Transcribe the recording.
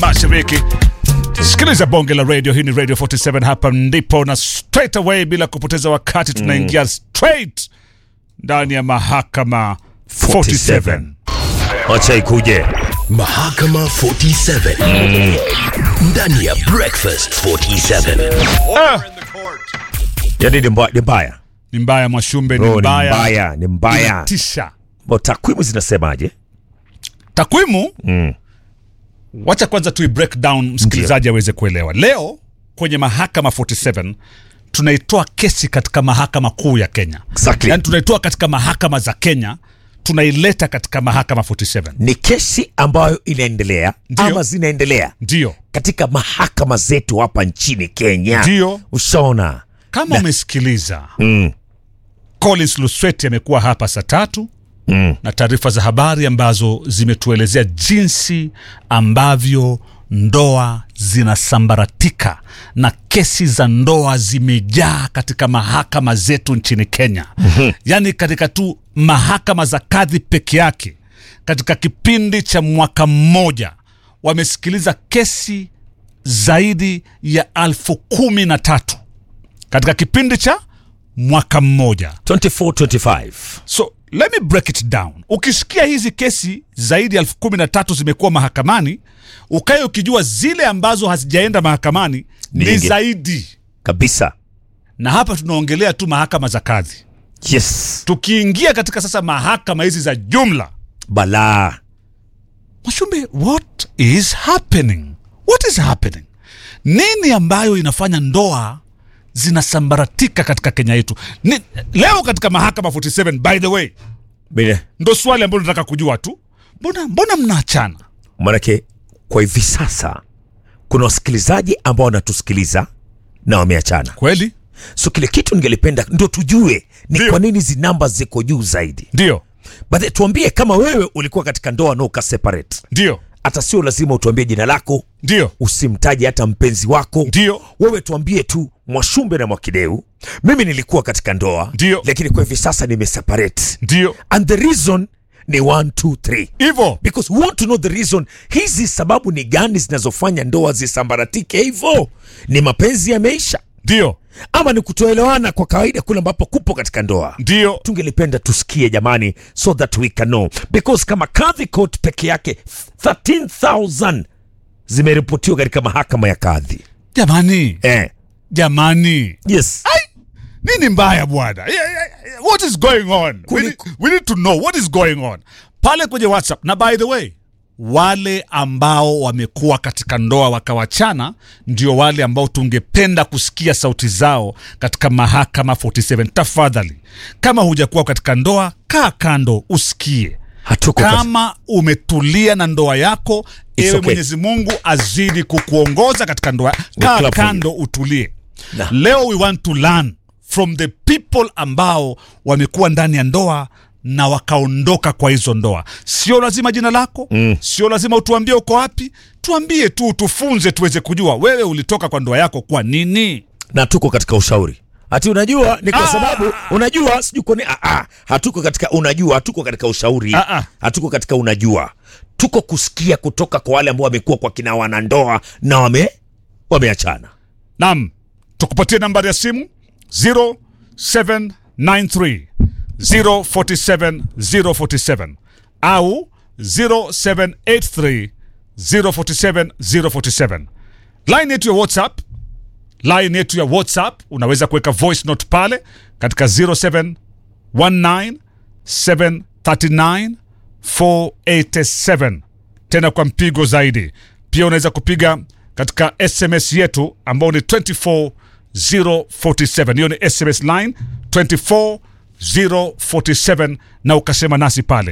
Mashariki. Sikiliza bonge la radio, hii ni Radio 47, hapa ndipo na straight away, bila kupoteza wakati, tunaingia straight ndani ya mahakama 47. Acha ikuje. Mahakama 47 ndani ya Breakfast 47. Ah, Yaani ni mbaya, ni mbaya. ni mbaya Mwashumbe, ni Bro, ni mbaya, mbaya, ni mbaya. inatisha. Bo, takwimu zinasemaje? Takwimu wacha kwanza tui break down msikilizaji aweze kuelewa. Leo kwenye mahakama 47 tunaitoa kesi katika mahakama kuu ya Kenya, Exactly. yaani tunaitoa katika mahakama za Kenya tunaileta katika mahakama 47. Ni kesi ambayo inaendelea Ndio. ama zinaendelea Ndio katika mahakama zetu hapa nchini Kenya. Ndio. Ushaona? kama umesikiliza Mm. Collins Lusweti amekuwa hapa saa tatu Mm. na taarifa za habari ambazo zimetuelezea jinsi ambavyo ndoa zinasambaratika na kesi za ndoa zimejaa katika mahakama zetu nchini Kenya. Yaani katika tu mahakama za kadhi peke yake, katika kipindi cha mwaka mmoja wamesikiliza kesi zaidi ya alfu kumi na tatu katika kipindi cha mwaka mmoja. 24 25. So let me break it down. Ukisikia hizi kesi zaidi ya elfu kumi na tatu zimekuwa mahakamani, ukae ukijua zile ambazo hazijaenda mahakamani ni Nyingi. zaidi, Kabisa. na hapa tunaongelea tu mahakama za kadhi. Yes. Tukiingia katika sasa mahakama hizi za jumla, Balaa. Mwashumbe, what is happening? What is happening? Nini ambayo inafanya ndoa zinasambaratika katika Kenya yetu? Ni, leo katika mahakama 47 by the way, Bine. ndo swali ambalo nataka kujua tu, mbona mbona mnaachana? Manake kwa hivi sasa kuna wasikilizaji ambao wanatusikiliza na wameachana. Kweli So kile kitu ningelipenda ndio tujue ni Ndio. kwa nini hizi namba ziko juu zaidi. ndio But tuambie kama wewe ulikuwa katika ndoa na ukaseparate. ndio Hata sio lazima utuambie jina lako, ndio usimtaje hata mpenzi wako. ndio Wewe tuambie tu Mwashumbe na Mwakideu, mimi nilikuwa katika ndoa Ndio. lakini kwa hivi sasa nimeseparate. ndio And the reason ni 1 2 3. hivyo because we want to know the reason. Hizi sababu ni gani zinazofanya ndoa zisambaratike hivyo? Ni mapenzi yameisha, ndio ama ni kutoelewana kwa kawaida kule ambapo kupo katika ndoa? ndio Tungelipenda tusikie jamani, so that we can know, because kama kadhi court peke yake 13000 zimeripotiwa katika mahakama ya kadhi jamani, eh. jamani, Yes. nini mbaya bwana? Yeah, yeah, yeah. What is going on? We Kuli- need, we need to know what is going on pale kwenye WhatsApp. Na by the way, wale ambao wamekuwa katika ndoa wakawachana ndio wale ambao tungependa kusikia sauti zao katika mahakama 47. Tafadhali, kama hujakuwa katika ndoa, kaa kando usikie. Hatuko katika- Kama umetulia na ndoa yako, ewe okay. Mwenyezi Mungu azidi kukuongoza katika ndoa. Kaa clap for you. kando utulie. Na. Leo we want to learn from the people ambao wamekuwa ndani ya ndoa na wakaondoka kwa hizo ndoa. Sio lazima jina lako mm. Sio lazima utuambie uko wapi, tuambie tu, tufunze tuweze kujua wewe ulitoka kwa ndoa yako kwa nini. na tuko katika ushauri ati unajua ni kwa Ah! sababu unajua sijui kwa nini ah, ah, hatuko katika unajua hatuko katika ushauri Ah, ah. hatuko katika unajua tuko kusikia kutoka kwa wale ambao wamekuwa kwa kina wanandoa na wame wameachana Naam, tukupatie nambari ya simu 0793 047 047 au 0783 047 047. Line yetu ya WhatsApp, line yetu ya WhatsApp unaweza kuweka voice note pale katika 0719 739 487 tena kwa mpigo zaidi. Pia unaweza kupiga katika SMS yetu ambao ni 24047. Hiyo ni SMS line 24047 na ukasema nasi pale.